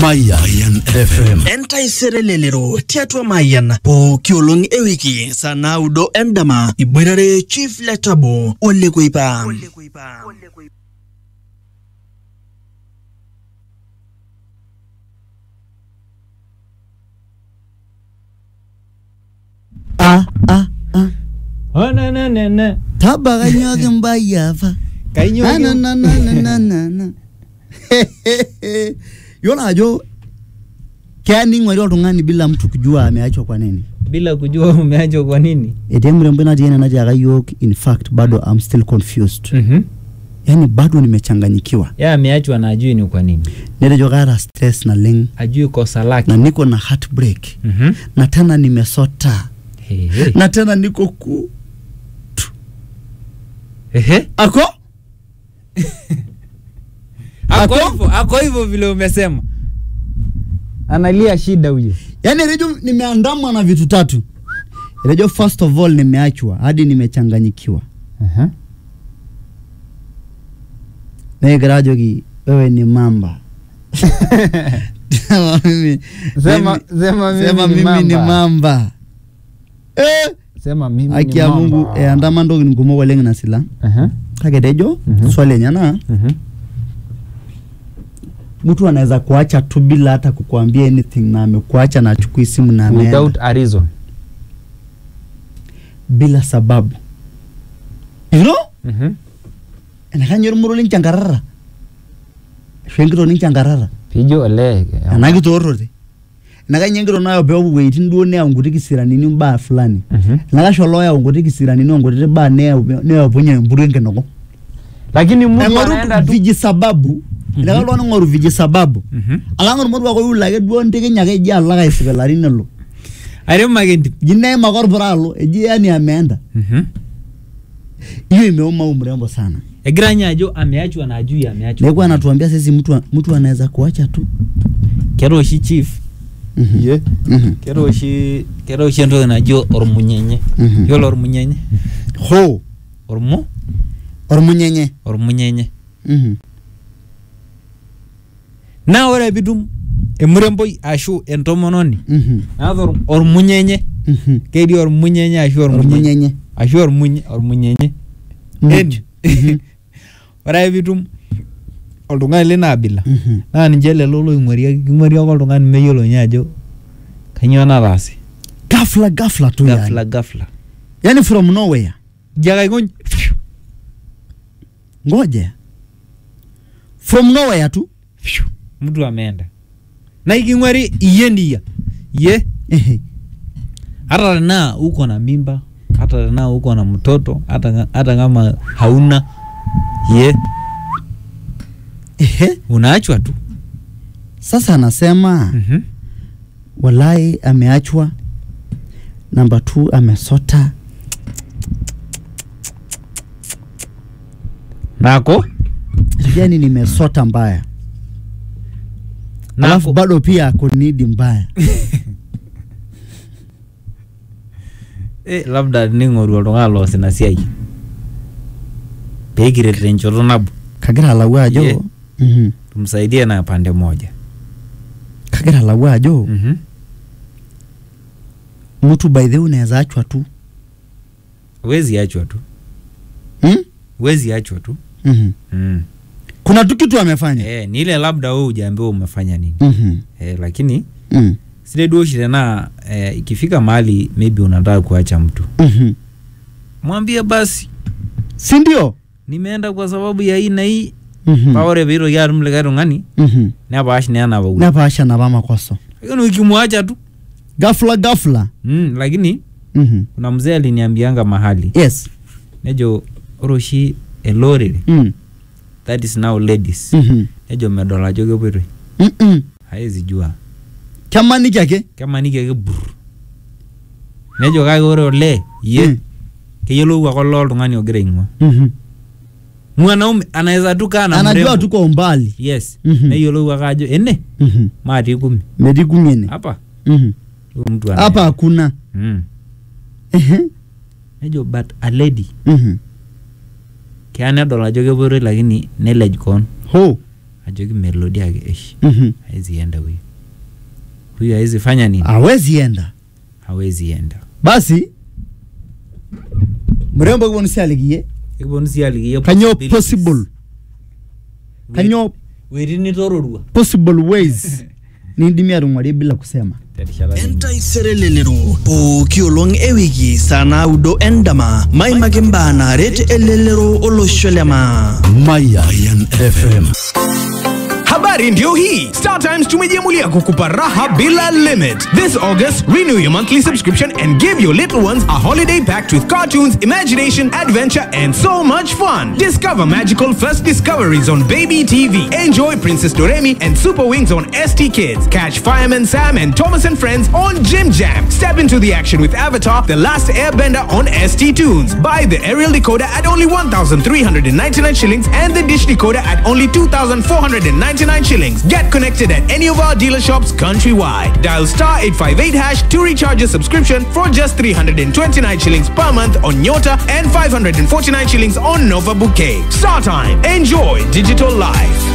Mayan FM. entaisere lelero tiatua mayian pooki olong ewiki saa naudo endama iboitare chief letabo olekoipa ah ah ah Oh, na, na, na, na. tabakanyoki mbai apa Kainyo Na, na, ki- na, na, na, na, na, na. yiolo ajo keya ning'uari oltung'ani bila mtu kujua ameachwa kwa nini bila kujua umeachwa kwa nini etii emurembo natii ene natiaka yiok in fact bado I'm still confused Mhm. yani bado nimechanganyikiwa ya ameachwa na ajui ni kwa nini netejo kaata stress naleng ajui kosa lake na niko na heartbreak Mhm. na tena nimesota He, he. na tena niko ku Ehe. ako ako Ako? hivyo ako hivyo vile umesema analia shida huyo yani rejo nimeandamwa na vitu tatu rejo first of all nimeachwa hadi nimechanganyikiwa Aha. negira ajoki wewe ni mamba Sema mimi- Sema- mimi- sema mimi sema ni mimi ni mamba. mamba Eh, sema mimi haki ni ya mamba. mungu eandama ntokitin kumok oleng ina sila Aha. kake tejo Mhm. swali enye naa Mhm. mtu anaweza kuacha tu bila hata kukuambia anything na amekuacha na achukui simu na ameenda without a reason bila sababu you know Mhm. enakanyor muro linchankarara ashu enkito ninchankarara pijo ole ena kitoorote enakanya enkito nayo peepuo wueitin duo neyau nkuti kisiranini mbaa fulani Mhm. enakasho loyau nkuti kisiranini onkutiti baa neyau neyapunye empuru enkinoko lakini mtu aing'oru anaenda tu viji sababu enaka oltung'ani ing'oru viji sababu Mhm. alang ormoruak oyiolo ake duo ntikinya ake eji alo ake aisipilari nelo arem ake entim ji neim ake orpura alo eji yani ameenda Mhm. hiyo imeuma mrembo sana egira nye ajo ameachwa na ajui ameachwa neeku anatuambia sisi mtu mtu anaweza kuacha tu kera oshi chief Mhm. Ye. Mhm. kera oshi kera oshi entoki najo ormunyenye Mhm. yiolo ormunyenye ho ormu ormunyenye ormunyenye Mhm. naa ore pitum emuremboi ashu entomononi Mhm. naata or- ormunyenye Mhm. ketii ormunyenye ashu ormunyenye ormunyenye ashu ormunye ormunyenye Muj. Eni. Mhm. ore ake pitum oltung'ani lina abila Mhm. naa ninche lelo loing'oriaki king'uari ake oltung'ani meyiolo nye ajo kanyoo nataase ghafla ghafla tu gafla yani. gafla yani from nowhere jiake aikony ngoja from nowhere tu mtu ameenda na iking'uari iye ndia ye Ehe. hata tenaa uko na mimba hata tenaa uko na mtoto hata, hata kama hauna ye Ehe. unaachwa tu sasa anasema mm-hmm. walai ameachwa namba t amesota nako yani nimesota mbaya alafu nako bado pia akonidi mbaya eh, labda ning'oru oltung'ani loos ina siai peekiret tenchoto nabo kagira alau ajo Yeah. Mhm. tumsaidie na pande moja kagira alau ajo mm-hmm. mtu by the way unaweza achwa tu wezi achwa tu hmm? wezi achwa tu Mhm. mm. kuna tu kitu amefanya eh, ni ile labda we ujaambiwa umefanya nini Mhm. eh, lakini Mm. sile duoshi tena eh, ikifika mahali maybe unataka kuacha mtu Mhm. mwambie basi si ndio nimeenda kwa sababu ya hii na hii Mhm. paa ore piitoki atum likae tung'ani Mhm. nepaash naa enapauli nepaasha napa makoso lakini ukimwacha tu gafla gafla mm, lakini Mhm. kuna mzee aliniambianga mahali yes nejo ore oshi ele orere Mm. that is now ladies Mhm. nejo medol ajo kepoitoi Mm-mm. haezi jua kemaniki ake kemaniki ake burr nejo kake ore olee ye Mm. keyiolou ake olee oltung'ani ogira aing'ua Mhm. mwanaume anaweza tu kaa na anajua mrembo. tu kwa umbali yes Mhm. neyiolou ake ajo ene Mhm. matii kumi metii kumene hapa Mhm. huyu mtu ana- hapa hakuna mm. Ehe. nejo but a lady Mhm. keya nedol ajo kepoitoi lakini nelej koon ho ajoki melodi ake eish Mhm. hawezi enda huyu huyu hawezi fanya nini hawezi enda hawezi enda basi mrembo kiponu sialikiye ekiponu sii aliki kanyoo possible kanyoo wetii nitororua possible ways nindimi atung'warie bila kusema terishata nini. entaisere pooki olong ewiki saa naudo endama maimaki mbaa naaret elelero olosho lema Mayan FM. Habari ndio hii. Star Times tumejiamulia kukupa raha bila limit. This August, renew your monthly subscription and give your little ones a holiday packed with cartoons, imagination, adventure, and so much fun. Discover magical first discoveries on Baby TV. Enjoy Princess Doremi and Super Wings on ST Kids. Catch Fireman Sam and Thomas and Friends on Jim Jam. Step into the action with Avatar: The Last Airbender on ST Tunes. Buy the aerial decoder at only 1,399 shillings and the dish decoder at only 2,499 shillings. Get connected at any of our dealer shops countrywide. Dial star 858 hash to recharge your subscription for just 329 shillings per month on Nyota and 549 shillings on Nova Bouquet. Star time. Enjoy digital life.